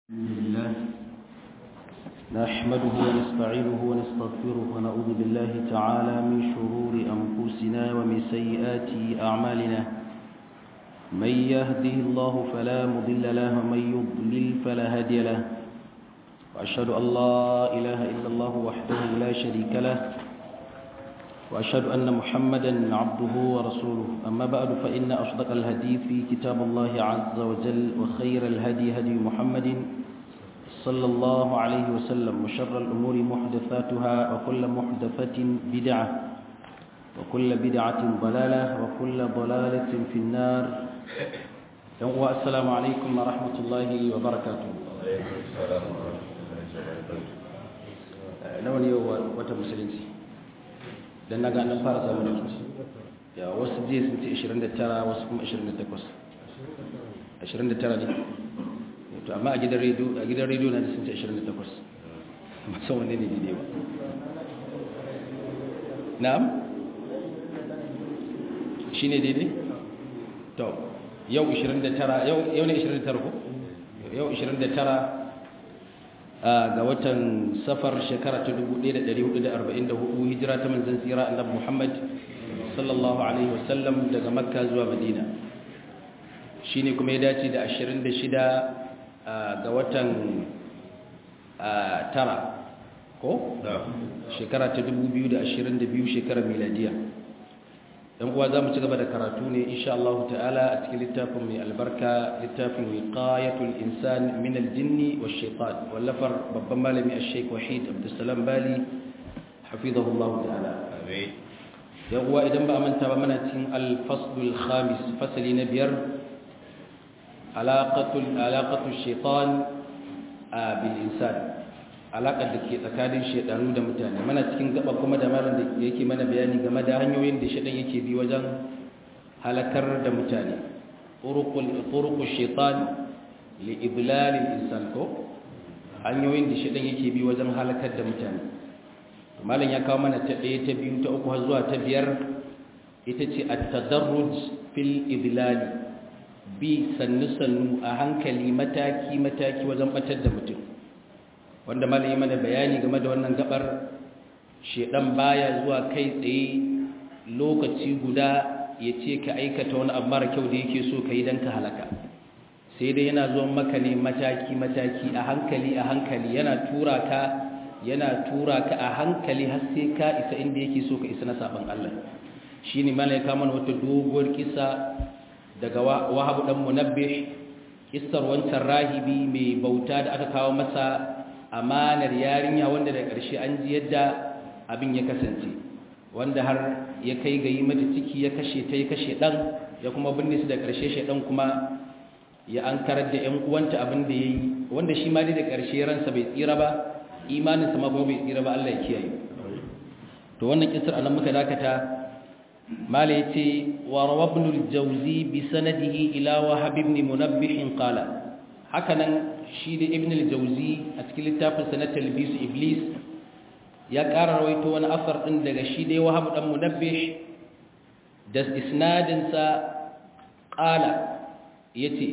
الحمد لله نحمده ونستعينه ونستغفره ونعوذ بالله تعالى من شرور أنفسنا ومن سيئات أعمالنا من يهده الله فلا مضل له ومن يضلل فلا هادي له وأشهد أن لا إله إلا الله وحده لا شريك له وأشهد أن محمدا عبده ورسوله أما بعد فإن أصدق الهدي في كتاب الله عز وجل وخير الهدي هدي محمد صلى الله عليه وسلم وشر الأمور محدثاتها وكل محدثة بدعة وكل بدعة ضلالة وكل ضلالة في النار السلام عليكم ورحمة الله وبركاته nawa ne wata musulunci don na ganin fara samun da su ya wasu jiya sun ce 29 wasu kuma 28 29 ne to amma a gidan rediyo a gidan rediyo na sun ce 28 masan wanne ne daidai ba na'am shi ne daidai to yau 29 yau ne 29 ko yau 29 ga watan safar shekara ta 1444 hijira ta manzon tsira annabi Muhammad sallallahu alaihi wasallam daga makka zuwa madina shine kuma ya dace da 26 ga watan tara ko shekara ta 2022 shekarar miladiya dan uwa zamu ci gaba da karatu ne insha Allah ta'ala a cikin littafin mai albarka littafin wiqayatul insan min al-jinni wash-shaytan wallafar babban malami al-Sheikh Wahid Abdulsalam Bali hafizahullah ta'ala amin yan uwa idan ba manta ba muna cikin al-faslul khamis fasali na biyar alaqatul alaqatul shaytan bil insan alaƙar da ke tsakanin shaidanu da mutane mana cikin gaba kuma da malam da yake mana bayani game da hanyoyin da shaidan yake bi wajen halakar da mutane turuqul shaitan li idlalil insan ko hanyoyin da shaidan yake bi wajen halakar da mutane malam ya kawo mana ta ɗaya ta biyu ta uku har zuwa ta biyar ita ce at-tadarruj fil idlali bi sannu sannu a hankali mataki mataki wajen batar da mutum wanda malami mana bayani game da wannan gabar shedan baya zuwa kai tsaye lokaci guda ya ce ka aikata wani abu mara kyau da yake so ka yi don ka halaka sai dai yana zuwa maka ne mataki-mataki a hankali a hankali yana tura ka yana tura ka a hankali har sai ka isa inda yake so ka isa na saban Allah shi ne malaika mana wata doguwar kisa daga wahabu dan munabbih kissar wancan rahibi mai bauta da aka kawo masa amanar yarinya wanda da ƙarshe an ji yadda abin ya kasance wanda har ya kai ga yi mata ciki ya kashe ta ya kashe ɗan ya kuma binne su da ƙarshe shaɗan kuma ya an karar da ‘yan uwanta abin da ya yi wanda shi ma dai da ƙarshe ransa bai tsira ba imaninsa ma kuma bai tsira ba Allah ya kiyaye to wannan kisar anan muka dakata mala ya ce wa rawabnul jauzi bi sanadihi ila wahab ibn munabbih qala haka nan shi da ibn al-jauzi a cikin littafinsa na talbisu iblis ya ƙara rawaito wani asar ɗin daga shi da wahab dan munabbih da isnadinsa ƙala ya ce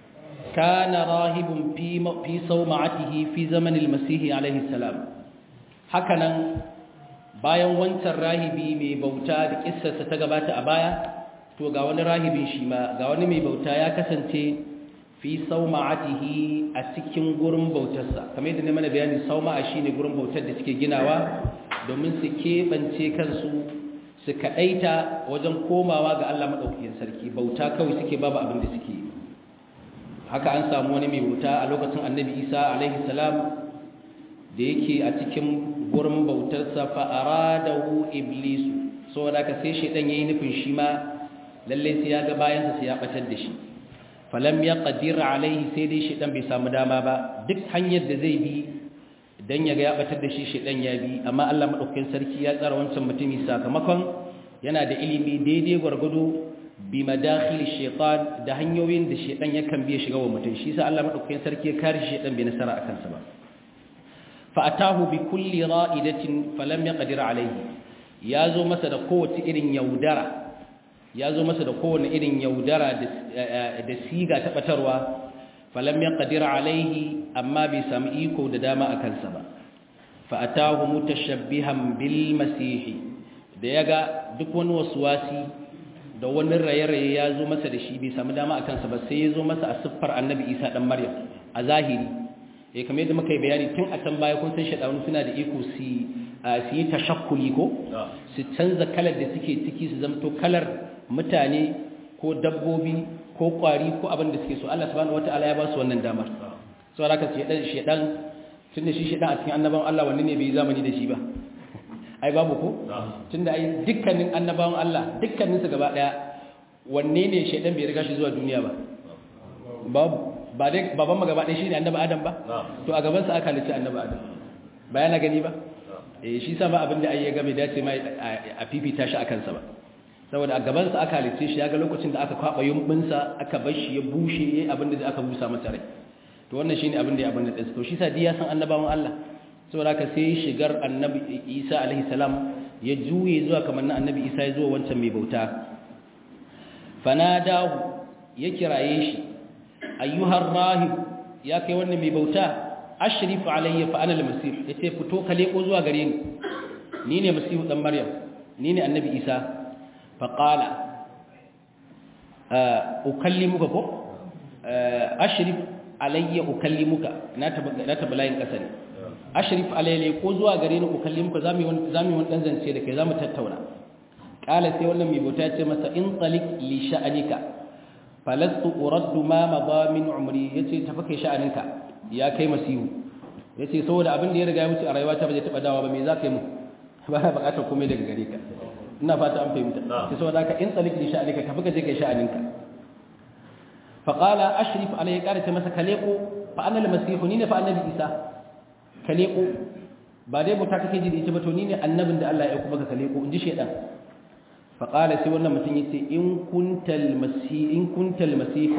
kana rahibun fi sauma'atihi fi zamanin masihi alaihi salam haka nan bayan wancan rahibi mai bauta da ƙissarsa ta gabata a baya to ga wani rahibin shi ma ga wani mai bauta ya kasance fi sauma'atihi a cikin gurin bautarsa kamar yadda ne mana bayani sauma'a shine gurin bautar da suke ginawa domin su keɓance kansu su kaɗaita wajen komawa ga Allah maɗaukakin sarki bauta kawai suke babu abin da suke haka an samu wani mai bauta a lokacin annabi isa alaihi salam da yake a cikin gurin bautarsa fa'aradahu iblisu saboda ka sai shaidan yayi nufin shi ma lalle sai ya ga bayansa sai ya batar da shi falam ya qadira alaihi sai dai shedan bai samu dama ba duk hanyar da zai bi dan ya ga ya batar da shi shedan ya bi amma Allah madaukakin sarki ya tsara wancan mutumi sakamakon yana da ilimi daidai gwargwado bi madakhil shaytan da hanyoyin da shedan yakan bi shiga wa mutum shi sa Allah madaukakin sarki ya kare shedan bai nasara akan sa ba fa atahu bi kulli ra'idatin falam yaqdir alaihi ya zo masa da kowace irin yaudara ya zo masa da kowane irin yaudara da siga ta batarwa falam yaqdir alaihi amma bai samu iko da dama akan sa ba fa atahu mutashabbihan bil masih da yaga duk wani waswasi da wani raye-raye ya zo masa da shi bai samu dama akan sa ba sai ya zo masa a siffar annabi Isa dan Maryam a zahiri eh kamar yadda muka yi bayani tun a can baya kun san shedanu suna da iko su su yi tashakkuli ko su canza kalar da suke ciki su zamto kalar mutane ko dabbobi ko kwari ko abin da suke so Allah subhanahu wataala ya ba su wannan damar so haka shedan shedan tunda shi shedan a cikin annabawan Allah wanne ne bai zamani da shi ba ai babu ko tunda ai dukkanin annabawan Allah dukkanin su gaba daya wanne ne shedan bai riga shi zuwa duniya ba babu ba dai baban mu gaba daya shine annabi Adam ba to a gaban sa aka halitta annabi Adam ba yana gani ba eh shi sa ba abin da ai ya ga bai dace mai a fifita shi akan sa ba saboda a gaban sa aka halitta shi ya ga lokacin da aka kwaba yumbin sa aka bar shi ya bushe yayin abin da aka busa masa rai to wannan shine abin da ya abin da to shi sa diya san annabawan Allah saboda ka sai shigar annabi Isa alaihi salam ya juye zuwa kamar na annabi Isa ya zuwa wancan mai bauta fanadahu ya kiraye shi ayyuhar rahib ya kai wannan mai bauta ashrif alayya fa ana al-masih yace fito ka leko zuwa gare ni ni ne masihu dan maryam ni ne annabi Isa fa qala ukallimuka ko ashrif alayya ukallimuka na tabalayin kasa ne ashrif alayya ko zuwa gare ni ukallimuka zamu yi zamu yi wani dan zance da kai zamu tattauna kala sai wannan mai bauta ce masa in talik li sha'anika falastu uraddu ma madha min umri yace tafi kai sha'aninka ya kai masihu yace saboda abin da ya riga ya wuce a rayuwata ba zai taba dawa ba me za ka yi mu ba na bukatar komai daga gare ka ina fata an fahimta sai saboda ka in talik li sha'anika tafi ka je kai sha'aninka fa qala ashrif alayhi qala ta masa kaleko fa ana al-masihu ni ne fa annabi isa kaleko ba dai buta kake ji da ita ba to ni ne annabin da Allah ya aika maka kaleko inji shedan fa qala sai wannan mutum yace in kuntal masih in kuntal masih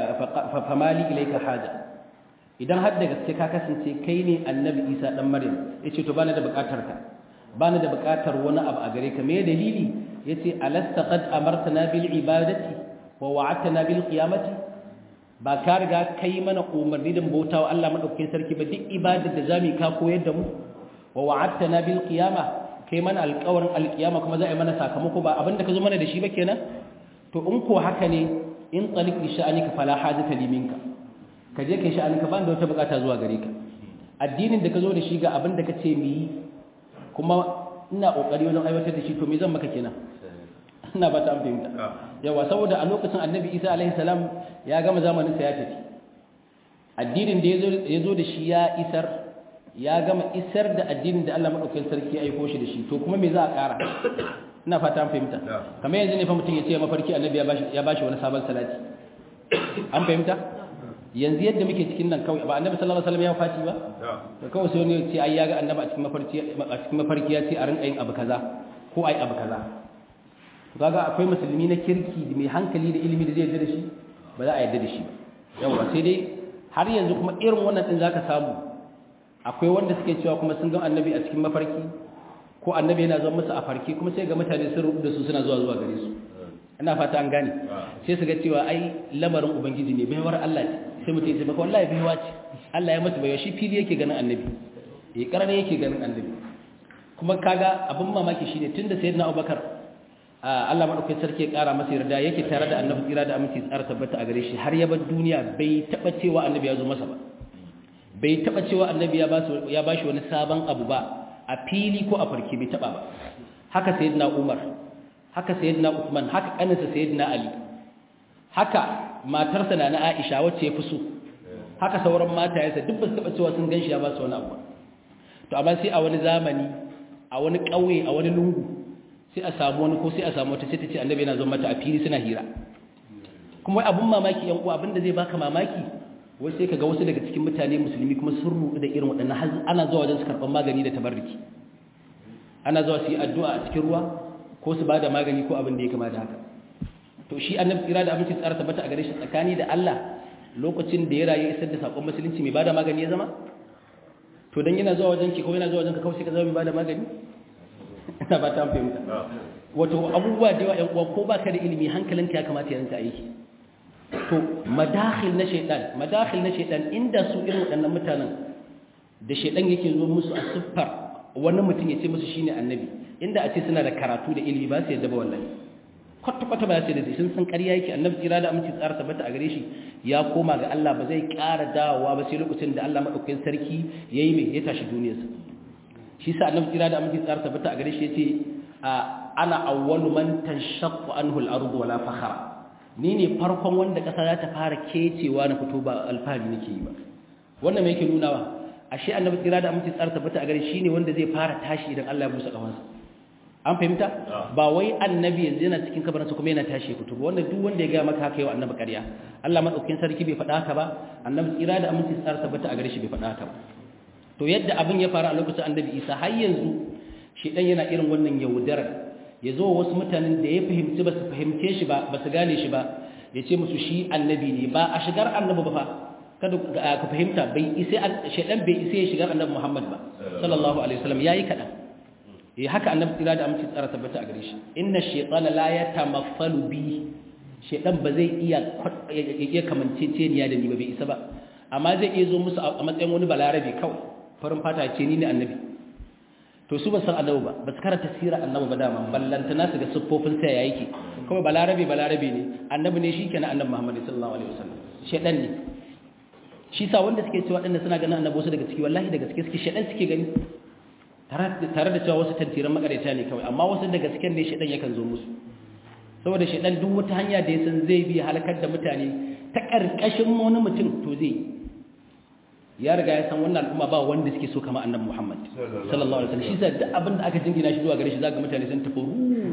fa mali ilayka haja idan har da gaske ka kasance kai ne annabi isa dan maryam yace to bana da bukatar ka bana da bukatar wani abu a gare ka me dalili yace alasta qad amartana bil ibadati wa wa'adtana bil qiyamati ba ka riga kai mana umarni da bautawa Allah madaukakin sarki ba duk ibadar da zamu ka koyar da mu wa wa'adtana bil qiyama kai mana alƙawarin alƙiyama kuma za a yi mana sakamako ba abinda ka zo mana da shi ba kenan to in ko haka ne in talik bi sha'anika fala hajata li minka ka je kai sha'aninka ba da wata bukata zuwa gare ka addinin da ka zo da shi ga abin da ka ce mu yi kuma ina kokari wajen aiwatar da shi to me zan maka kenan ina ba ta an fahimta yawa saboda a lokacin annabi isa alaihi salam ya gama zamanin sa ya tafi addinin da ya zo da shi ya isar ya gama isar da addinin da Allah madaukakin sarki ya aiko shi da shi to kuma me za a ƙara ina fata an fahimta kamar yanzu ne fa mutum ya ce mafarki annabi ya bashi ya bashi wani sabon salati an fahimta yanzu yadda muke cikin nan kawai ba annabi sallallahu alaihi wasallam ya fati ba to kawai sai wani ce ai ya ga annabi a cikin mafarki a cikin mafarki ya ce a rinka yin abu kaza ko ai abu kaza to kaga akwai musulmi na kirki da mai hankali da ilimi da zai yarda da shi ba za a yarda da shi ba yawa sai dai har yanzu kuma irin wannan din zaka samu akwai wanda suke cewa kuma sun ga annabi a cikin mafarki ko annabi yana zuwa musu a farki kuma sai ga mutane sun rubuta su suna zuwa zuwa gare su ina fata an gane sai su ga cewa ai lamarin ubangiji ne baiwar Allah ce sai mutum ya ce maka wallahi baiwa ce Allah ya masa baiwa shi fili yake ganin annabi eh karare yake ganin annabi kuma kaga abin mamaki shine tunda sayyidina Abubakar Allah madaukakin sarki ya kara masa yarda yake tare da annabi tsira da aminci tsara tabbata a gare shi har ya bar duniya bai taba cewa annabi ya zo masa ba bai taba cewa annabi ya basu ya bashi wani sabon abu ba a fili ko a farki bai taba ba haka sayyidina Umar haka sayyidina Uthman haka kaninsa sayyidina Ali haka matarsa na Aisha wacce ya fi so haka sauran matayensa duk ba su taba cewa sun ganshi ya ba su wani abu to amma sai a wani zamani a wani ƙauye a wani lungu sai a samu wani ko sai a samu wata sai ta ce annabi yana zo mata a fili suna hira kuma wai abun mamaki yan uwa abinda zai baka mamaki wai sai kaga wasu daga cikin mutane musulmi kuma sun rubu da irin waɗannan har ana zuwa wajen su karɓar magani da tabarruki ana zuwa su yi addu'a a cikin ruwa ko su ba da magani ko abin da ya kama da haka to shi annabi tsira da aminci tsara tabbata a gare shi tsakani da Allah lokacin da ya rayu isar da sakon musulunci mai bada magani ya zama to dan yana zuwa wajen ki ko yana zuwa wajen ka kawai sai ka zama mai bada magani ina ba ta fahimta wato abubuwa da yawa ƴan uwa ko baka da ilimi hankalinka ya kamata ya rinka aiki to madakhil na shaytan madakhil na shaytan inda su irin waɗannan mutanen da shaytan yake zo musu a siffar wani mutum ya ce musu shine annabi inda a ce suna da karatu da ilimi ba su yadda ba wallahi kwata kwata ba su da sun san ƙarya yake annabi tsira da aminci tsara tabbata a gare shi ya koma ga Allah ba zai ƙara dawowa ba sai lokacin da Allah madaukakin sarki yayi mai ya tashi duniyarsa shi sa annabi tsira da aminci tsara tabbata a gare shi yace ana awwalu man tanshaqqu anhu al-ardu wala fakhara ni ne farkon wanda ƙasa za ta fara kecewa na fito ba alfahari nake yi ba wannan me yake nunawa ashe annabi tsira da aminci tsara tabbata a gare shi ne wanda zai fara tashi idan Allah ya busa kafansa an fahimta ba wai annabi yanzu yana cikin kabarinsa kuma yana tashi ya fito ba wanda duk wanda ya ga maka haka yau annabi ƙarya Allah madaukakin sarki bai faɗa haka ba annabi tsira da aminci tsara tabbata a gare shi bai faɗa haka ba to yadda abin ya faru a lokacin annabi Isa har yanzu shi dan yana irin wannan yaudarar ya zo wasu mutanen da ya fahimci ba su fahimce shi ba ba su gane shi ba ya ce musu shi annabi ne ba a shigar annabi ba fa kada ka fahimta bai isa shedan bai isa ya shigar annabi Muhammad ba sallallahu alaihi wasallam yayi kadan eh haka annabi tsira da amince tsara tabbata a gare shi inna shaytana la yatamassalu bi shedan ba zai iya ya kamanceceniya da ni ba bai isa ba amma zai iya zo musu a matsayin wani balarabe kawai farin fata ce ni ne annabi to su ba san annabi ba ba su karanta sirar annabi ba dama ballantana su ga siffofin sa ya yake kawai balarabe balarabe ne annabi ne shi kenan annabi Muhammad sallallahu alaihi wasallam shedan ne shi sa wanda suke cewa dinnan suna ganin annabi wasu daga ciki wallahi daga ciki suke shedan suke gani tare da cewa wasu tantiran makareta ne kawai amma wasu daga cikin ne shedan yakan zo musu saboda shedan duk wata hanya da ya san zai bi halakar da mutane ta karkashin wani mutum to zai ya riga ya san wannan al'umma ba wanda suke so kama annabi Muhammad sallallahu alaihi wasallam shi sa duk abin da aka jingina shi zuwa gare shi zaka mutane sun tafi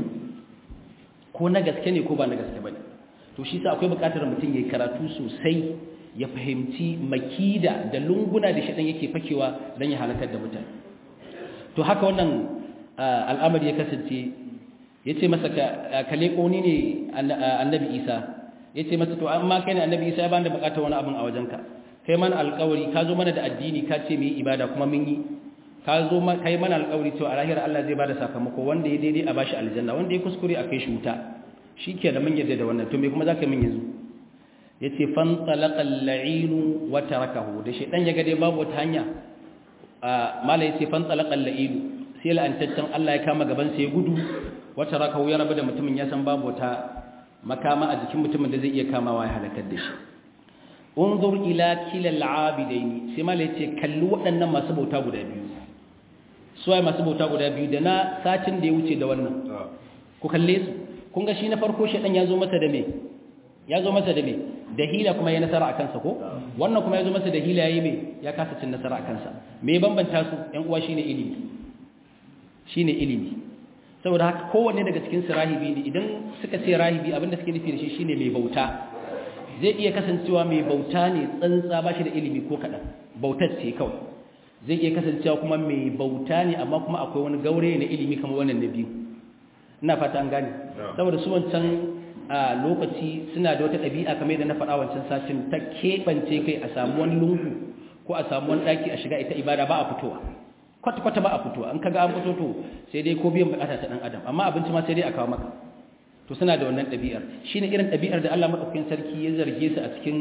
ko na gaske ne ko ba na gaske bane to shi sa akwai buƙatar mutum yayi karatu sosai ya fahimci makida da lunguna da shedan yake fakewa dan ya halakar da mutane to haka wannan al'amari ya kasance yace masa ka leko ni ne annabi Isa yace masa to amma kai ne annabi Isa ya bani da buƙatar wani abin a wajenka kai mana alƙawari ka zo mana da addini ka ce mu yi ibada kuma mun yi ka zo kai mana alƙawari cewa a lahira Allah zai bada sakamako wanda ya daidai a bashi aljanna wanda ya kuskure a kai shi wuta shike da mun yadda da wannan to me kuma zaka min yanzu yace fan talaqa al-la'inu wa tarakahu da shedan ya ga dai babu wata hanya mala yace fan talaqa al-la'inu sai la'antaccen Allah ya kama gaban sa ya gudu wa tarakahu ya rabu da mutumin ya san babu wata makama a jikin mutumin da zai iya kamawa ya halakar da shi unzur ila kilal abidaini sai mala yace kalli waɗannan masu bauta guda biyu suwaye masu bauta guda biyu da na satin da ya wuce da wannan ku kalle su kun ga shi na farko shedan ya zo masa da me ya zo masa da me da hila kuma ya nasara a kansa ko wannan kuma ya zo masa da hila yayi me ya kasa cin nasara a kansa me bambanta su ƴan uwa shine ilimi shine ilimi saboda haka kowanne daga cikin su rahibi ne idan suka ce rahibi abinda suke nufi da shi shine mai bauta zai iya kasancewa mai bauta ne tsantsa ba shi da ilimi ko kaɗan bautar ce kawai zai iya kasancewa kuma mai bauta ne amma kuma akwai wani gaure na ilimi kamar wannan na biyu ina fata an gane saboda su wancan a lokaci suna da wata ɗabi'a kamar yadda na faɗa wancan satin ta keɓance kai a samu wani lungu ko a samu wani ɗaki a shiga ita ibada ba a fitowa kwata-kwata ba a fitowa an kaga an fito to sai dai ko biyan bukata ta ɗan adam amma abinci ma sai dai a kawo maka to suna da wannan ɗabi'ar shi ne irin ɗabi'ar da Allah maɗaukakin sarki ya zarge su a cikin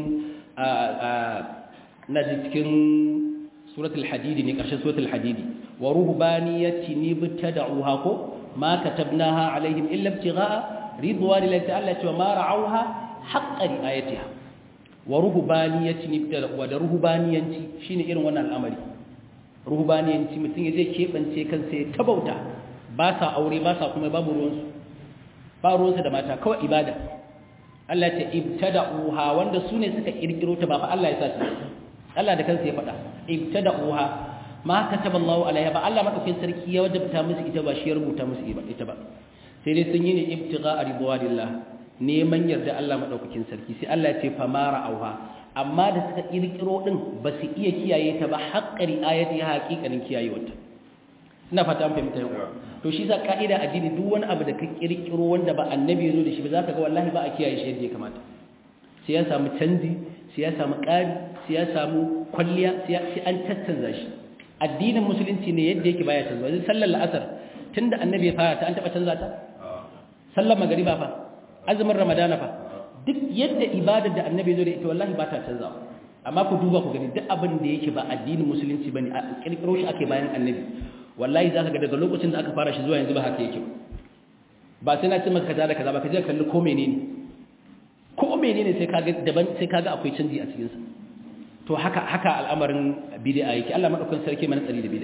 na cikin suratul hadidi ne ƙarshen suratul hadidi wa ruhbaniyati ni bitada'uha ko ma katabnaha alaihim illa ibtigha'a ridwani lillahi ta'ala cewa ma ra'awha haqqa ri'ayatiha wa ruhbaniyati ni bitada'uha da ruhbaniyanci shine irin wannan al'amari ruhbaniyanci mutum ya zai kebance kansa ya tabauta ba sa aure ba sa kuma babu ruwansu ba ruwansu da mata kawai ibada Allah ta ibtada'uha wanda su ne suka kirkiro ta ba fa Allah ya sa su Allah da kansa ya faɗa ibtada'uha ma kataba Allahu alaiha ba Allah madaukakin sarki ya wajabta musu ita ba shi ya rubuta musu ita ba sai dai sun yi ne ibtigha ridwanillah neman yarda Allah madaukakin sarki sai Allah ya ce fa mara auha amma da suka kirkiro din ba su iya kiyaye ta ba haqqari ayati haqiqanin kiyayewarta ina fata an fahimta yau to shi za ka'ida addini duk wani abu da ka kirkiro wanda ba annabi ya zo da shi ba za ka ga wallahi ba a kiyaye shi yadda ya kamata sai ya samu canji sai ya samu ƙari sai ya samu kwalliya sai an tattanza shi addinin musulunci ne yadda yake baya canza yanzu sallar la'asar tunda annabi ya fara ta an taɓa canza ta sallar magariba fa azumin ramadana fa duk yadda ibadar da annabi zo da ita wallahi ba ta canzawa amma ku duba ku gani duk abin da yake ba addinin musulunci bane a kirkiro shi ake bayan annabi wallahi zaka ga daga lokacin da aka fara shi zuwa yanzu ba haka yake ba sai na ce maka kaza da kaza ba ka je kalli ko menene ko menene sai kaga daban sai kaga akwai canji a cikin sa to haka haka al'amarin bid'a yake Allah madaukakin sarki mana tsari da bid'a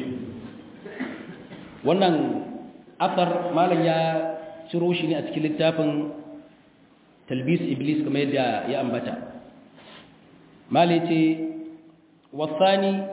wannan asar malam ya ciro shi ne a cikin littafin talbis iblis kamar yadda ya ambata malai ce wasani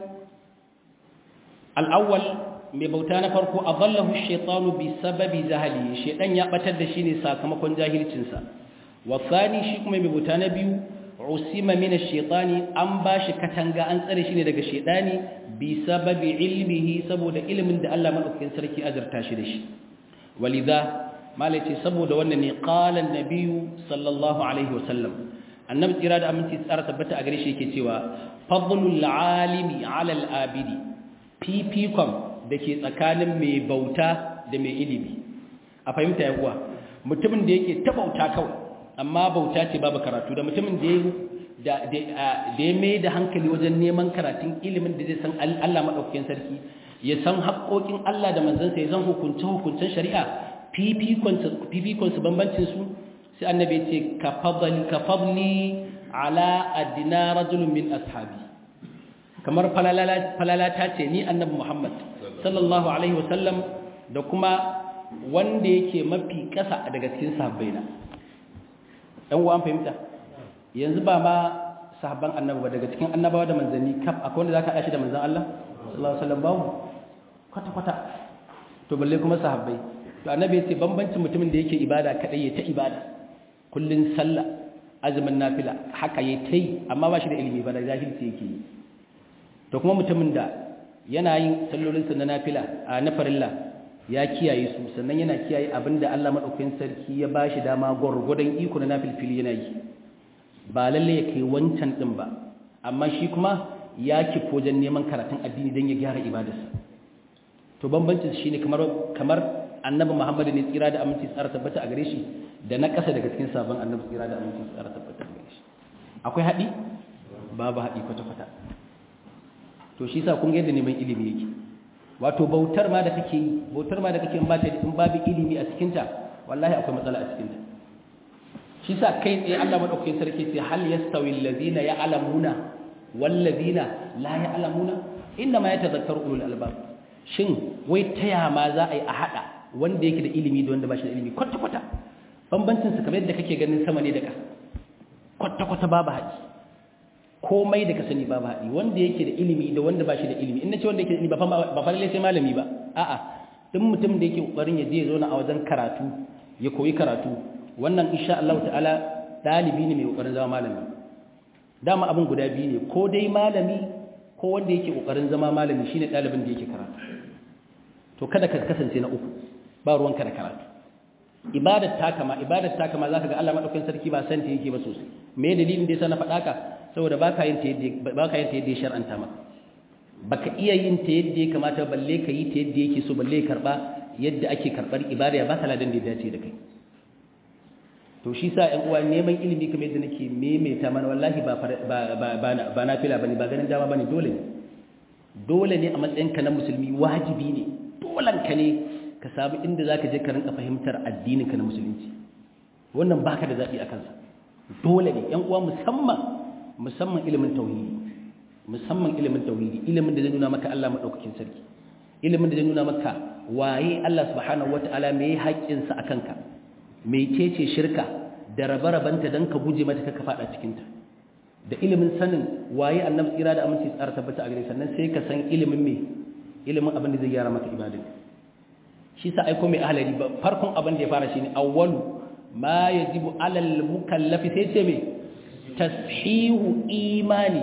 al'awwal mai bauta na farko a zallahu shaitanu bi sababi zahali shaitan ya batar da shi ne sakamakon jahilcinsa wasani shi kuma mai bauta na biyu usima mina shaitani an ba shi katanga an tsare shi ne daga shaitani bi sababi ilmihi saboda ilimin da Allah maɗaukakin sarki azurta shi da shi walidha malai ce saboda wannan ne qalan nabiyyu sallallahu alaihi wasallam annabi tsira da aminci tsara tabbata a gare shi yake cewa fadlul alimi ala al-abidi fifikon da ke tsakanin mai bauta da mai ilimi a fahimta ya kuwa mutumin da yake ta bauta kawai amma bauta ce babu karatu da mutumin da ya mai da hankali wajen neman karatun ilimin da zai san Allah maɗaukakin sarki ya san haƙoƙin Allah da manzansa ya san hukunce-hukuncen shari'a fifikonsu bambancinsu sai annabi ce ka fadli ala adina rajulun min ashabi kamar falalata ce ni annabi Muhammad sallallahu alaihi wasallam da kuma wanda yake mafi ƙasa daga cikin sahabbaina ɗan uwa an fahimta yanzu ba ma sahabban annabi ba daga cikin annabawa da manzanni kaf akwai wanda zaka shi da manzan Allah sallallahu alaihi wasallam babu kwata kwata to balle kuma sahabbai to annabi ya ce bambancin mutumin da yake ibada kadai ya ta ibada kullun sallah azumin nafila haka ya tai amma ba shi da ilimi ba da jahilci yake yi to kuma mutumin da yana yin sallolinsa na nafila a na farilla ya kiyaye su sannan yana kiyaye abinda Allah madaukakin sarki ya bashi dama gurgudan iko na nafilfili yana yi ba lalle ya kai wancan din ba amma shi kuma ya kifo wajen neman karatun addini don ya gyara ibadarsa to bambancin shine kamar kamar annabi Muhammad ne tsira da aminci tsara tabbata a gare shi da na kasa daga cikin sabon annabi tsira da aminci tsara tabbata a gare shi akwai haɗi babu haɗi kwata-kwata to shi sa kun ga yadda neman ilimi yake wato bautar ma da kake yi bautar ma da kake in ba ta in babu ilimi a cikin ta wallahi akwai matsala a cikin ta shi sa kai tsaye Allah madaukakin sarki sai hal yastawi alladhina ya'lamuna wal ladina la ya'lamuna inma yatadhakkaru ulul albab shin wai taya ma za a yi a hada wanda yake da ilimi da wanda ba shi da ilimi kwata kwata bambancin su kamar yadda kake ganin sama ne da ka kwata kwata babu haɗi komai da ka sani babu haɗi wanda yake da ilimi da wanda ba shi da ilimi in na ce wanda yake da ilimi ba fa lalle sai malami ba a'a duk mutum da yake kokarin ya je ya zauna a wajen karatu ya koyi karatu wannan insha Allah ta'ala dalibi ne mai kokarin zama malami dama abin guda biyu ne ko dai malami ko wanda yake kokarin zama malami shine dalibin da yake karatu to kada ka kasance na uku ba ruwanka da karatu ibadar ta kama ibadar ta kama zaka ga Allah madaukakin sarki ba san ta yake ba sosai me dalilin da yasa na faɗa ka saboda baka yin ta yadda baka yin ta yadda ya shar'anta maka baka iya yin ta yadda ya kamata balle ka yi ta yadda yake so balle ya karba yadda ake karbar ibada ya baka ladan da ya dace da kai to shi sa ƴan uwa neman ilimi kamar yadda nake maimaita mana wallahi ba ba na fila bane ba ganin dama bane dole ne dole ne a matsayinka na musulmi wajibi ne dolan ka ne ka samu inda zaka je ka rinka fahimtar addinin ka na musulunci wannan baka da zabi a kansa dole ne ƴan uwa musamman musamman ilimin tauhidi musamman ilimin tauhidi ilimin da zai nuna maka Allah madaukakin sarki ilimin da zai nuna maka waye Allah subhanahu wataala me haƙƙinsa akan ka mecece shirka da rabe-rabenta don ka guje mata ka faɗa cikinta da ilimin sanin waye annabi tsira da aminci tsara tabbata a gare sannan sai ka san ilimin me ilimin abin da zai gyara maka ibadin shi sa aiko mai ahlari ba farkon abin da ya fara shine awwalu ma yajibu alal mukallafi sai ce me tashihu imani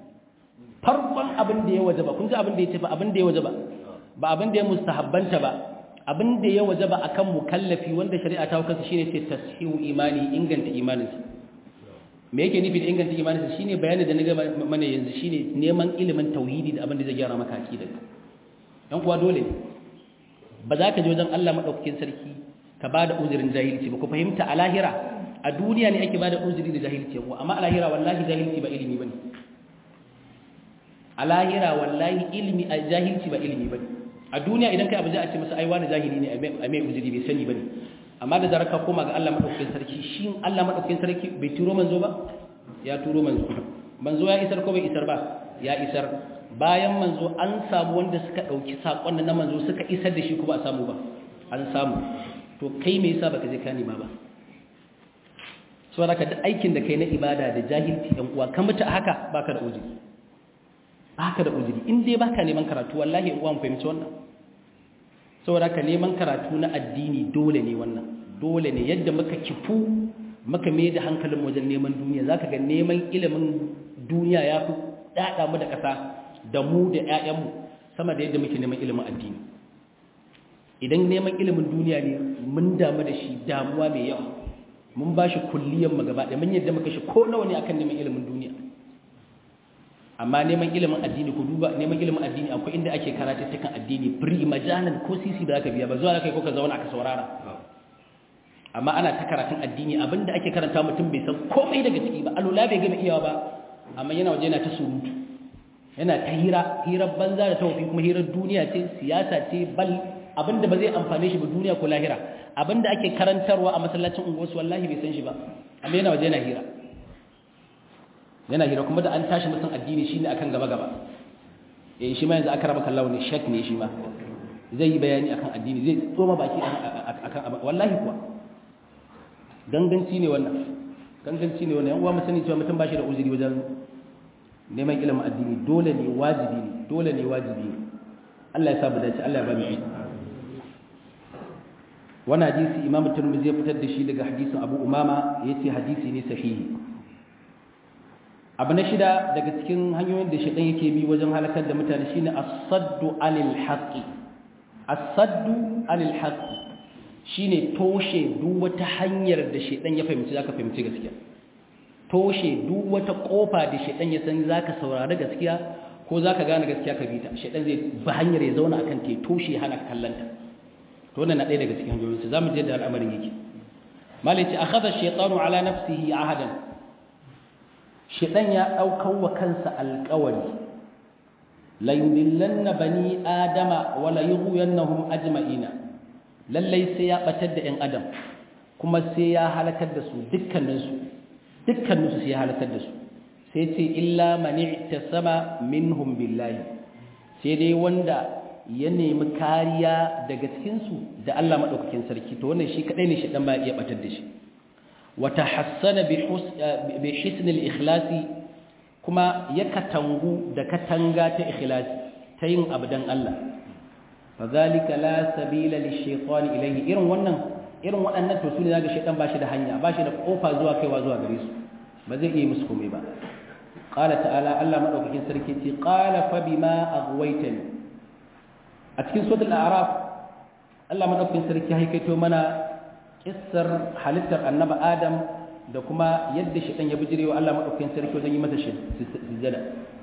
farkon abin da ya wajaba kun ji abin da ya ce ba abin da ya wajaba ba abin da ya mustahabbanta ba abin da ya waje ba akan mukallafi wanda shari'a ta hukunta shine ce tashihu imani inganta imaninsa me yake nufi da inganta imaninsa shine bayanin da na ga mana yanzu shine neman ilimin tauhidi da abin da zai gyara maka aqidar dan kuwa dole ba za ka je wajen Allah madaukakin sarki ka ba da uzurin jahilci ba ku fahimta a lahira a duniya ne ake bada uzuri da jahilci yawa amma a lahira wallahi jahilci ba ilimi bane a lahira wallahi ilimi a jahilci ba ilimi bane a duniya idan kai abu za a ce masa ai wani jahili ne a mai uzuri bai sani bane amma da zarar ka koma ga Allah madaukakin sarki shi Allah madaukakin sarki bai turo manzo ba ya turo manzo manzo ya isar ko bai isar ba ya isar bayan manzo an samu wanda suka dauki sakon na manzo suka isar da shi ko ba a samu ba an samu to kai me yasa baka je ka nima ba saboda ka da aikin da kai na ibada da jahilci ɗan uwa ka mutu haka baka da uzuri baka da uzuri in dai baka neman karatu wallahi in uwa mu fahimci wannan saboda ka neman karatu na addini dole ne wannan dole ne yadda muka kifu muka mai da hankalin wajen neman duniya zaka ga neman ilimin duniya ya fi dada mu da ƙasa da mu da ƴaƴanmu sama da yadda muke neman ilimin addini idan neman ilimin duniya ne mun damu da shi damuwa mai yawa mun ba shi kulliyan mu gaba da mun yadda muka shi ko nawa ne akan neman ilimin duniya amma neman ilimin addini ku duba neman ilimin addini akwai inda ake karatu cikin addini free majalan ko sisi da zaka biya ba zuwa kai ko ka zauna ka saurara amma ana ta karatun addini abinda ake karanta mutum bai san komai daga ciki ba alula bai gama iyawa ba amma yana waje yana ta surutu yana ta hira hirar banza da tawafi kuma hirar duniya ce siyasa ce bal abinda ba zai amfane shi ba duniya ko lahira abinda ake karantarwa a masallacin unguwarsu wallahi bai san shi ba amma yana waje yana hira yana hira kuma da an tashi mutum addini shine akan gaba gaba eh shi ma yanzu aka raba kallawo ne shek ne shi ma zai yi bayani akan addini zai tsoma baki akan wallahi kuwa ganganci ne wannan ganganci ne wannan yan uwa mu sani cewa mutum ba shi da uzuri wajen neman ilimin addini dole ne wajibi ne dole ne wajibi ne Allah ya sa mu dace Allah ya ba mu ilimi wannan hadisi imamu turmizi ya fitar da shi daga hadisin abu umama ya ce hadisi ne sahihi abu na shida daga cikin hanyoyin da shaɗan yake bi wajen halakar da mutane shine as-saddu anil haqqi as-saddu anil haqqi shine toshe duk wata hanyar da shaɗan ya fahimci zaka fahimci gaskiya toshe duk wata kofa da shaɗan ya san zaka saurari gaskiya ko zaka gane gaskiya ka bi ta shaɗan zai ba hanyar ya zauna akan ta toshe hana kallanta to wannan na ɗaya daga cikin hanyoyinsu za mu je da al'amarin yake malici a kada shaitanu ala nafsihi ahadan shaitan ya ɗaukar wa kansa alƙawari la yudillanna bani adama wa la yughyannahum ajma'ina lallai sai ya batar da ƴan adam kuma sai ya halakar da su dukkaninsu dukkaninsu sai ya halakar da su sai ce illa man i'tasama minhum billahi sai dai wanda ya nemi kariya daga cikinsu da Allah maɗaukakin sarki to wannan shi kaɗai ne shaɗan ba iya ɓatar da shi wata hassana bi hisnil ikhlasi kuma ya katangu da katanga ta ikhlasi ta yin abu don Allah fa zalika la sabila li shaytani ilayhi irin wannan irin waɗannan to sune zaga shaytan ba shi da hanya ba shi da kofa zuwa kaiwa zuwa gare su ba zai iya musu komai ba qala ta'ala Allah maɗaukakin sarki ce qala fa bima aghwaytani a cikin suratul a'raf Allah madaukakin sarki haikaito mana kissar halittar annabi Adam da kuma yadda shaytan ya bijirewa Allah madaukakin sarki wajen yi masa sujada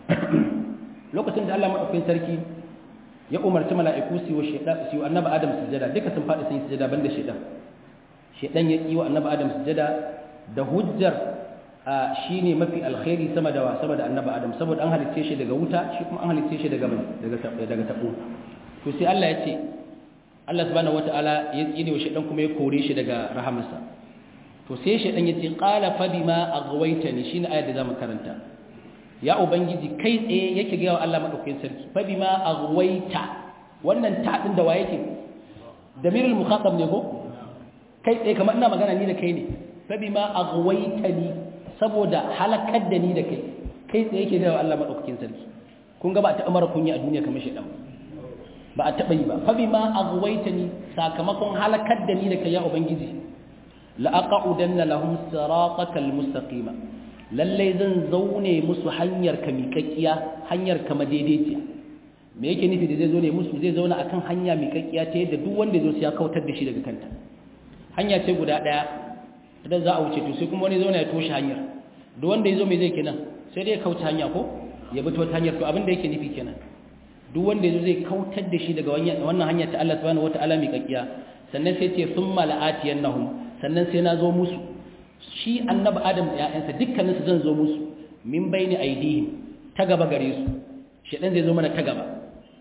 lokacin da Allah madaukakin sarki ya umarci mala'iku su wa shaytan su annabi Adam sujada duka sun fadi sun yi sujada banda shaytan shaytan ya yi wa annabi Adam sujada da hujjar shine mafi alkhairi sama da sama da annabi Adam saboda an halicce shi daga wuta shi kuma an halicce shi daga daga daga tabo to sai Allah ya ce Allah subhanahu wataala ya tsine wa shedan kuma ya kore shi daga rahamarsa to sai shedan ya ce qala fa bima aghwaytani shine ayar da zamu karanta ya ubangiji kai tsaye yake ga Allah madaukakin sarki fa bima aghwayta wannan ta din da waye yake damirul mukhatab ne ko kai tsaye kamar ina magana ni da kai ne fa bima aghwaytani saboda halakar da ni da kai kai tsaye yake ga Allah madaukakin sarki kun ga ba ta amara kunya a duniya kamar shedan ba a taɓa yi ba fa bima aghwaytani sakamakon halakar da ni da kai ya ubangiji la aqudanna lahum siratakal mustaqima lalle zan zaune musu hanyar ka miƙaƙiya hanyar ka madaidaiciya me yake nufi da zai zo ne musu zai zauna akan hanya miƙaƙiya ta yadda duk wanda zo sai ya kautar da shi daga kanta hanya ce guda ɗaya idan za a wuce to sai kuma wani zauna ya toshe hanyar duk wanda ya zo mai zai kenan sai dai ya kauce hanya ko ya bi ta wata hanyar to abin da yake nufi kenan duk wanda yazo zai kautar da shi daga wannan hanya ta Allah subhanahu wataala mai kakkiya sannan sai ce thumma la'atiyannahum sannan sai na zo musu shi annabi adam da ƴaƴansa dukkanin su zan zo musu min baini aidihim ta gaba gare su shedan zai zo mana ta gaba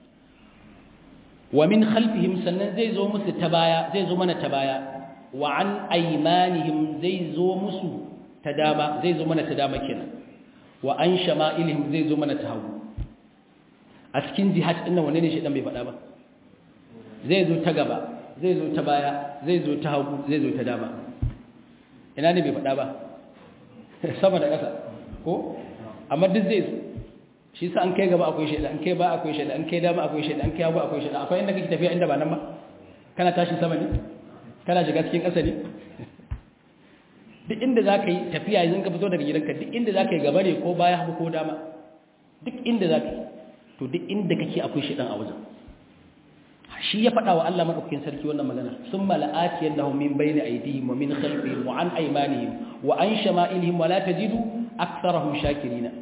wa min khalfihim sannan zai zo musu ta baya zai zo mana ta baya wa an aymanihim zai zo musu ta dama zai zo mana ta dama kenan wa an shama'ilihim zai zo mana ta hagu a cikin jihad din nan wanne ne shedan bai faɗa ba zai zo ta gaba zai zo ta baya zai zo ta hagu zai zo ta dama ina ne bai faɗa ba sama da ƙasa ko amma duk zai zo shi sa an kai gaba akwai shaida an kai ba akwai shaida an kai dama akwai shaida an kai hagu akwai shaida akwai inda kake tafiya inda ba nan ba kana tashi sama ne kana shiga cikin ƙasa ne duk inda za ka yi tafiya yanzu ka fito daga gidanka duk inda za ka yi gaba ne ko baya hagu ko dama duk inda za ka yi to duk inda kake akwai shaidan a wajen shi ya faɗa wa Allah maɗaukakin sarki wannan magana sun mala'ati yadda min bayni aydihim wa min khalfihim wa an aymanihim wa an shama'ilihim wa la tajidu aktharahum shakirina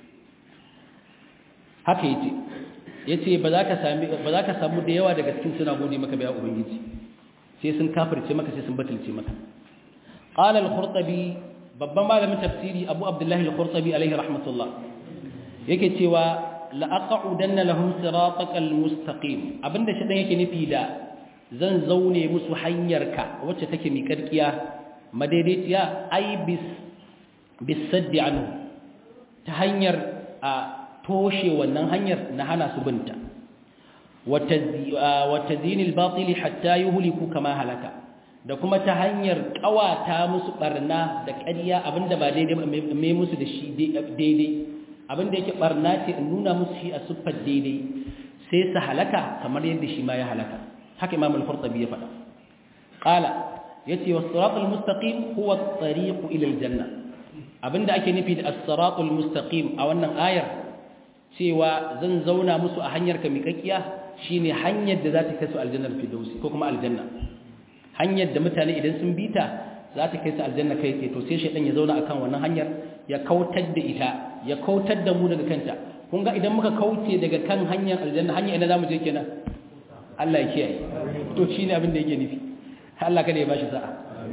haka yace yace ba za ka sami ba za ka samu da yawa daga cikin suna gode maka ba ya ubangiji sai sun kafirce maka sai sun batulce maka qala al-qurtubi babban malamin tafsiri abu abdullahi al-qurtubi alaihi rahmatullah yake cewa la'aqa'udanna lahum siratakal mustaqim abinda shi dan yake nufi da zan zaune musu hanyarka wacce take miƙarƙiya madaidaiciya ai bis bisaddi anhu ta hanyar a toshe wannan hanyar na hana su binta wata zinil batili hatta yuhliku kama halaka da kuma ta hanyar kawata musu barna da ƙarya abinda ba daidai ba mai musu da shi daidai abinda yake barna ce in nuna musu shi a siffar daidai sai su halaka kamar yadda shi ma ya halaka haka imam al-qurtubi ya faɗa qala yace was-siratal mustaqim huwa at-tariq ila al-janna abinda ake nufi da as-siratal mustaqim a wannan ayar cewa zan zauna musu a hanyar ka miƙaƙiya shine hanyar da za ta kai su aljannar firdausi ko kuma aljanna hanyar da mutane idan sun bita za ta kai su aljanna kai tsaye to sai shaidan ya zauna akan wannan hanyar ya kautar da ita ya kautar da mu daga kanta kun ga idan muka kauce daga kan hanyar aljanna hanya ina zamu je kenan Allah ya kiyaye to shine abin da yake nufi Allah kada ya bashi sa'a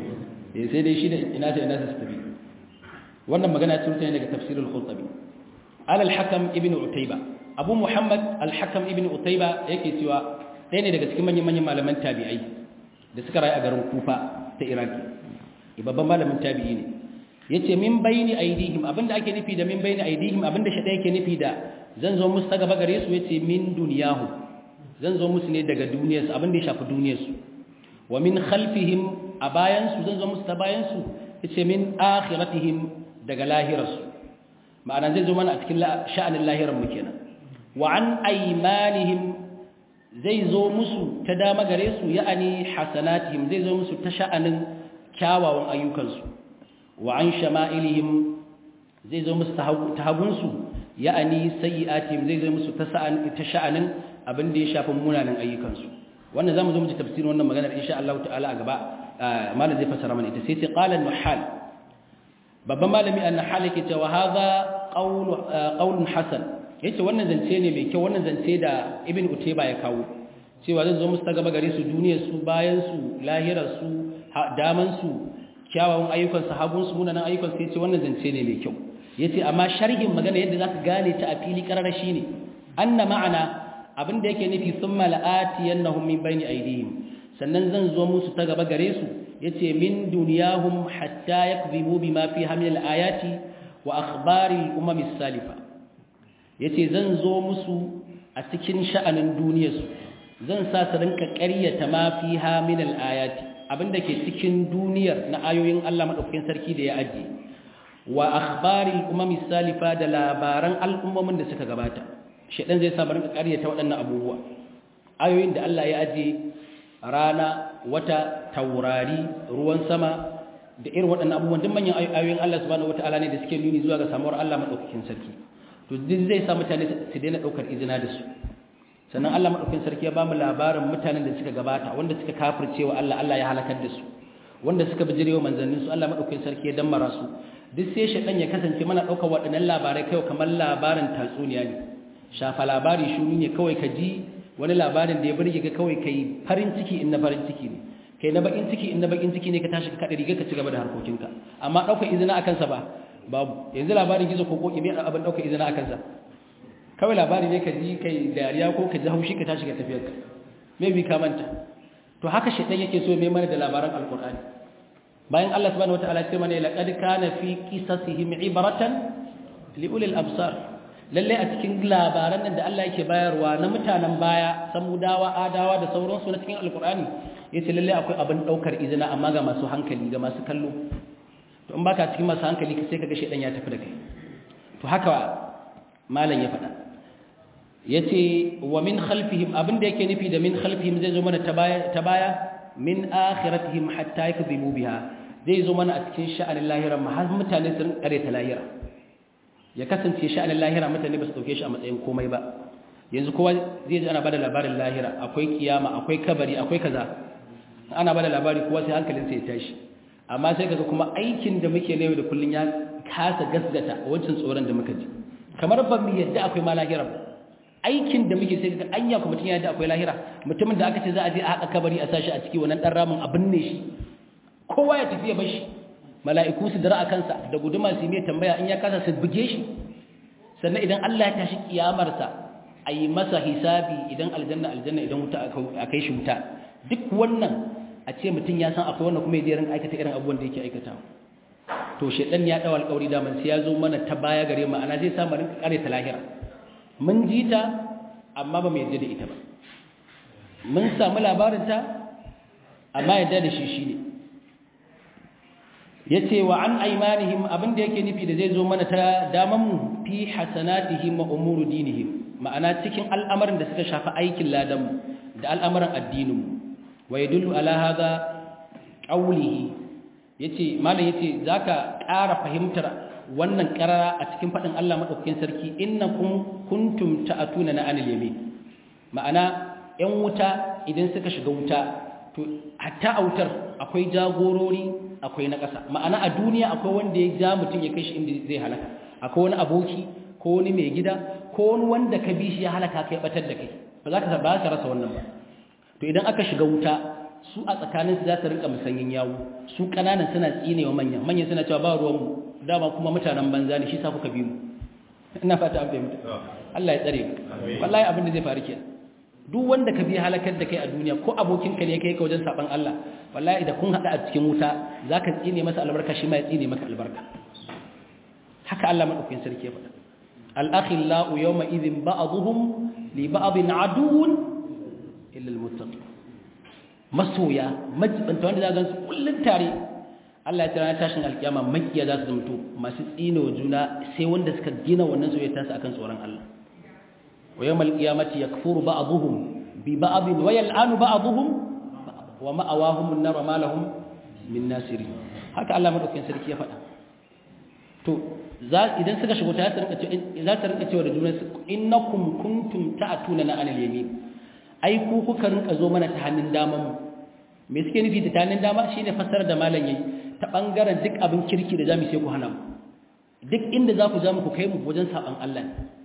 eh sai dai shi da ina ta ina ta tafi wannan magana ce mutane daga tafsirul qurtubi al al-hakam ibn utayba abu muhammad al-hakam ibn utayba yake cewa ɗaya ne daga cikin manyan manyan malaman tabi'ai da suka rayu a garin kufa ta iraki babban malamin tabi'i ne yace min bayni aidihim abinda ake nufi da min bayni aidihim abinda shi yake nufi da zan zo musu ta gaba gare su yace min duniyahu zan zo musu ne daga duniyarsu abinda ya shafi duniyarsu wa min khalfihim a bayan su zan zo musu ta bayan su yace min akhiratihim daga lahirarsu ma'ana zai zo mana a cikin sha'anin lahirar mu kenan wa an aymanihim zai zo musu ta dama gare su ya'ani hasanatihim zai zo musu ta sha'anin kyawawan ayyukansu wa an shama'ilihim zai zo musu ta hagunsu ya'ani sayyi'atihim zai zo musu ta sha'anin abin da ya shafi munanan ayyukansu wannan zamu zo mu ji tafsirin wannan maganar insha Allah ta'ala a gaba malam zai fassara mana ita sai ce qala an-nuhal babban malami an-nuhal yake cewa hadha qawlu qawlun hasan yace wannan zance ne mai kyau wannan zance da ibn utayba ya kawo cewa zai zo musu ta gaba gare su duniyar su bayan su lahirar su daman su kyawawan ayyukan sahabun su munanan ayyukan su yace wannan zance ne mai kyau yace amma sharhin magana yadda zaka gane ta a fili karara shine anna ma'ana abinda yake nufi thumma la'ati yanahum min bayni aydihim sannan zan zo musu ta gaba gare su yace min dunyahum hatta yakzibu bima fi hamil ayati wa akhbari al-umam as-salifa yace zan zo musu a cikin sha'anin duniyarsu zan sa su rinka ƙaryata ma fiha min al-ayati abinda ke cikin duniyar na ayoyin Allah madaukakin sarki da ya ajiye wa akhbari al-umam salifa da labaran al'ummomin da suka gabata shedan zai sa mu rinka ƙaryata waɗannan abubuwa ayoyin da Allah ya ajiye rana wata taurari ruwan sama da irin waɗannan abubuwan duk manyan ayoyin Allah subhanahu wataala ne da suke nuni zuwa ga samuwar Allah madaukakin sarki to duk zai sa mutane su daina daukar izina da su sannan Allah madaukakin sarki ya bamu labarin mutanen da suka gabata wanda suka kafircewa Allah Allah ya halakar da su wanda suka bijirewa manzannin su Allah madaukakin sarki ya dammara su duk sai shedan ya kasance mana daukar waɗannan labarai kai kamar labarin tatsuniya ne shafa labari shuru ne kawai ka ji wani labarin da ya burge ka kawai kai farin ciki in na farin ciki ne kai na bakin ciki in na bakin ciki ne ka tashi ka kada riga ka ci gaba da harkokinka amma daukar izina akan sa ba babu yanzu labarin gizo ko koki me abin daukar izina akan sa kawai labari ne ka ji kai dariya ko ka ji haushi ka tashi ka tafiyar ka maybe ka manta to haka shedan yake so mai mana da labaran alqur'ani bayan Allah subhanahu wataala ya ce mana laqad kana fi qisasihim ibratan li ulil absar lalle a cikin labaran nan da Allah yake bayarwa na mutanen baya samudawa adawa da sauransu na cikin alqur'ani yace lalle akwai abin daukar izina amma ga masu hankali ga masu kallo to in baka cikin masu hankali sai kaga shedan ya tafi da kai to haka malam ya faɗa yace wa min khalfihim abinda yake nufi da min khalfihim zai zo mana ta baya min akhiratihim hatta yakdhibu biha zai zo mana a cikin sha'anin lahira ma har mutane sun kare ta lahira ya kasance sha'anin lahira mutane ba su dauke shi a matsayin komai ba yanzu kowa zai ji ana bada labarin lahira akwai kiyama akwai kabari akwai kaza ana bada labari kowa sai hankalin sai ya tashi amma sai kaga kuma aikin da muke ne da kullun ya kasa gasgata wancan tsoron da muka ji kamar ba mu yadda akwai ma lahira ba aikin da muke sai ga anya kuma mutum ya da akwai lahira mutumin da aka ce za a je a haƙa kabari a sashi a ciki wannan dan ramin abin ne shi kowa ya tafi ya bar shi mala'iku su dara a kansa da guduma su mai tambaya in ya kasa su buge shi sannan idan Allah ya tashi kiyamarsa a yi masa hisabi idan aljanna aljanna idan wuta a kai shi wuta duk wannan a ce mutum ya san akwai wannan kuma ya je rinka aikata irin abubuwan da yake aikata to shedan ya dawo alƙawari da man sai ya zo mana ta baya gare mu ana zai samu rinka kare ta lahira mun ji ta amma ba mu yarda da ita ba mun samu labarinta amma yarda da shi shi ne ya ce wa an aimanihim abinda yake nufi da zai zo mana ta damanmu fi hasanatihim wa umuru dinihim ma'ana cikin al'amarin da suka shafi aikin ladanmu da al'amarin addininmu wa yadullu ala hadha qawlihi yace malam yace zaka ƙara fahimtar wannan karara a cikin faɗin Allah maɗaukakin sarki innakum kuntum ta'atuna na anil yamin ma'ana ƴan wuta idan suka shiga wuta to hatta a wutar akwai jagorori akwai na ƙasa ma'ana a duniya akwai wanda ya ja mutum ya kai shi inda zai halaka akwai wani aboki ko wani mai gida ko wani wanda ka bi shi ya halaka kai batar da kai ba za ka ba ka rasa wannan ba to idan aka shiga wuta su a tsakaninsu za su rinka musanyin yawo su ƙananan suna tsinewa manyan manyan suna cewa ba ruwanmu dama kuma mutanen banza ne shi sa kuka bi mu ina fata an fahimta Allah ya tsare wallahi abin da zai faru kenan duk wanda ka bi halakar da kai a duniya ko abokin ka ne kai ka wajen saban Allah wallahi idan kun hada a cikin wuta zaka tsine masa albarka shi ma ya tsine maka albarka haka Allah madaukakin sarki ya faɗa al-akhillau yawma idhin ba'dhum li ba'dhin aduwwun illa al-muttaqin masoya majibanta wanda za gansu kullun tare Allah ya tsara tashin alkiyama makiya za su zamto masu tsine wa juna sai wanda suka gina wannan soyayya tasu akan tsoron Allah wa yawmal qiyamati yakfuru ba'dhum bi ba'd wa yal'anu ba'dhum wa ma'awahum an-nar wa ma lahum min nasirin haka Allah madaukakin sarki ya faɗa to za idan suka shigo ta za ta rinka cewa da juna innakum kuntum ta'tuna na anil yamin ai ku kuka rinka zo mana ta hannun daman mu me suke nufi da ta hannun dama shine fassara da malam yayi ta bangaren duk abin kirki da zamu sai ku hana mu duk inda za ku ja mu ku kai mu wajen saban Allah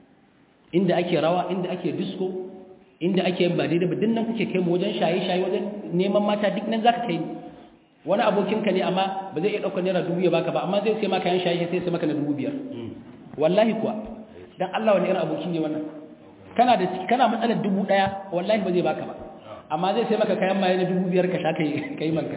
inda ake rawa inda ake disco inda ake yin ba daidai ba dinnan kuke kai mu wajen shaye shaye wajen neman mata duk nan zaka kai wani abokin ka ne amma ba zai iya daukar naira dubu ya baka ba amma zai sai maka yan shaye sai sai maka na dubu biyar wallahi kuwa dan Allah wani irin aboki ne wannan kana da kana matsalar dubu daya wallahi ba zai baka ba amma zai sai maka kayan maye na dubu biyar ka sha kai kai manka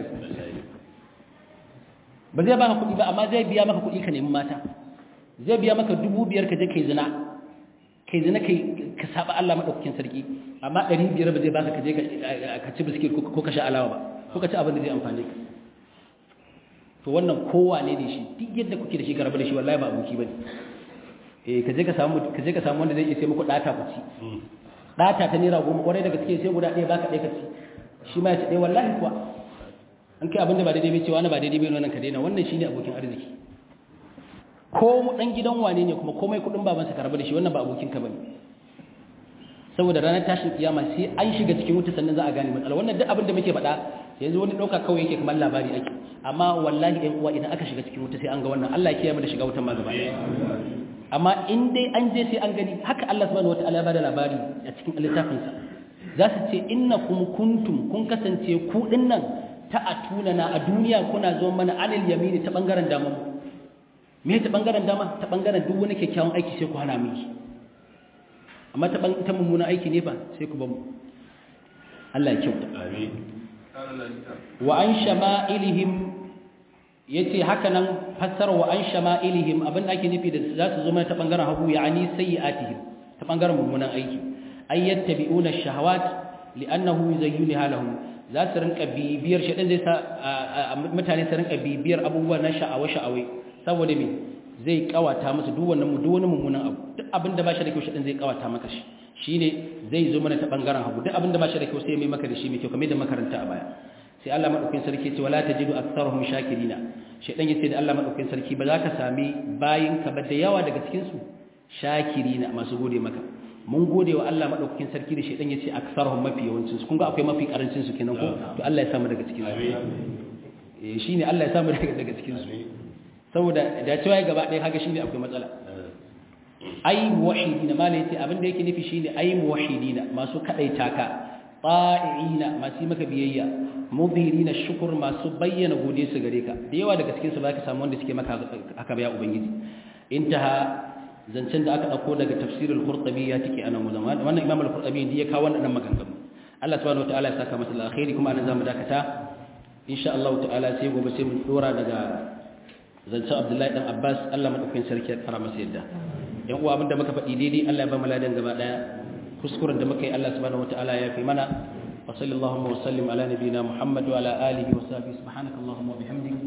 ba zai baka kuɗi ba amma zai biya maka kuɗi ka nemi mata zai biya maka dubu biyar ka je kai zina kai zina kai ka saba Allah madaukakin sarki amma ɗari biyar ba zai baka ka je ka ci biskit ko ka sha alawa ba ko ka ci abin da zai amfane ka to wannan kowa ne ne shi duk yadda kuke da shi garba da shi wallahi ba aboki bane eh ka je ka samu ka je ka samu wanda zai iya sai muku data ku ci data ta naira goma kwarai daga cikin sai guda ɗaya baka ɗaya ka ci shi ma ya ci ɗaya wallahi kuwa an kai abinda ba daidai bai cewa na ba daidai bai wannan ka daina wannan shine abokin arziki ko mu dan gidan wane ne kuma komai kudin babansa ka rabu da shi wannan ba abokin ka bane saboda ranar tashin kiyama sai an shiga cikin wuta sannan za a gane matsala wannan duk abin da muke faɗa yanzu wani ɗauka kawai yake kamar labari ake amma wallahi ɗan uwa idan aka shiga cikin wuta sai an ga wannan Allah ya kiyaye mu da shiga wutan ma gaba amma in dai an je sai an gani haka Allah subhanahu wataala ya bada labari a cikin littafinsa za su ce innakum kuntum kun kasance ku dinnan ta atuna na a duniya kuna zo mana anil yamini ta bangaren dama me ta bangaren dama ta bangaren duk wani kyakkyawan aiki sai ku hana miki amma ta ta mummuna aiki ne ba sai ku ba mu Allah ya kyauta amin wa an shama'ilihim yace haka nan fassara wa an shama'ilihim abin da ake nufi da za su zo mana ta bangaren hagu ya'ani sayyi'atihim ta bangaren mummunan aiki ay yattabi'una ash-shahawat li'annahu yuzayyinha lahum za su rinka bibiyar shaɗin zai sa mutane su rinka bibiyar abubuwa na sha'awa-sha'awai saboda me zai kawata musu duk wannan duk wani mummunan abu duk abin da ba shi da kyau shaɗin zai kawata maka shi shine zai zo mana ta bangaren hagu duk abin da ba shi da kyau sai mai maka da shi mai kyau kamar da makaranta a baya sai Allah madaukakin sarki ce wala tajidu aktharuhum shakirina shaɗin yace da Allah madaukakin sarki ba za ka sami bayin ka ba da yawa daga cikin su shakirina masu gode maka mun gode wa Allah madaukakin sarki da shedan yace aksarhum mafi yawancin su kun ga akwai mafi karancin su kenan ko to Allah ya samu daga cikin su eh shine Allah ya samu daga daga cikin su saboda da cewa gaba ɗaya kaga shine akwai matsala ai muwahhidina malai yace abin da yake nufi shine ai muwahhidina masu kadaita ka ta'iina masu maka biyayya mudhirina shukr masu bayyana gode su gare ka da yawa daga cikin su baka samu wanda suke maka haka ba ya ubangiji intaha zancen da aka dauko daga tafsirul qurtubi ya tike anan wajen wannan imam al-qurtubi ne ya kawo wannan maganganu Allah subhanahu wataala ya saka masa alkhairi kuma anan zamu dakata insha Allah ta'ala sai gobe sai mu dora daga zancen Abdullahi dan Abbas Allah madaukakin sarki ya fara masa yadda yan uwa abinda muka faɗi daidai Allah ya ba mu ladan gaba daya kuskuren da muka yi Allah subhanahu wataala ya fi mana wa sallallahu wa sallim ala nabiyyina Muhammad wa ala alihi wa sahbihi subhanakallahumma wa bihamdika